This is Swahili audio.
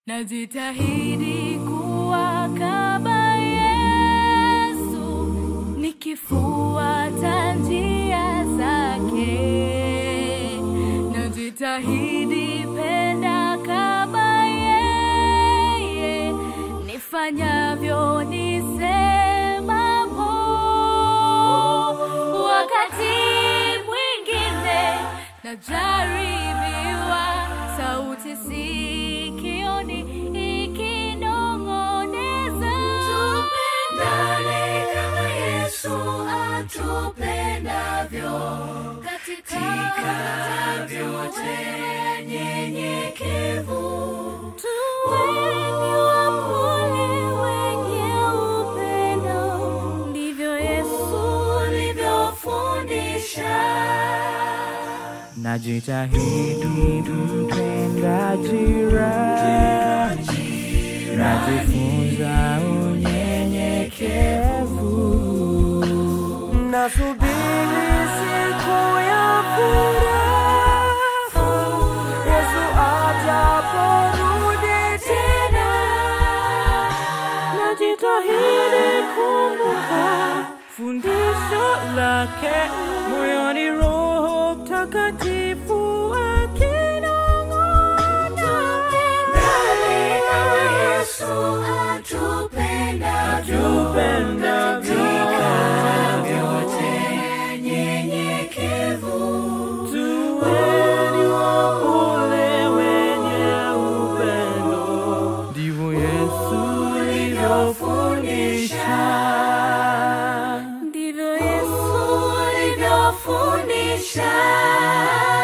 Najitahidi kuwa kama Yesu, nikifuata njia zake. Najitahidi penda kama yeye, nifanyavyo nisemamo. Wakati mwingine najaribiwa, sauti sikioni ikinong'oneza, Tupendane kama Yesu atupendavyo, katika vyote nyenyekevu. Tuweni wapole wenye upendo, ndivyo Yesu Ulivyofundisha Najitahidi kumpenda jirani, najifunza unyenyekevu, nasubiri siku ya furaha, Yesu ajaporudi tena. Najitahidi kumbuka fundisho lake moyoni, Roho Mtakatifu akinong'ona. Tupendane kama Yesu atupendavyo, katika vyote nyenyekevu. Tuweni wapole wenye upendo, ndivyo Yesu alivyofundisha. ndivyo Yesu ulivyofundisha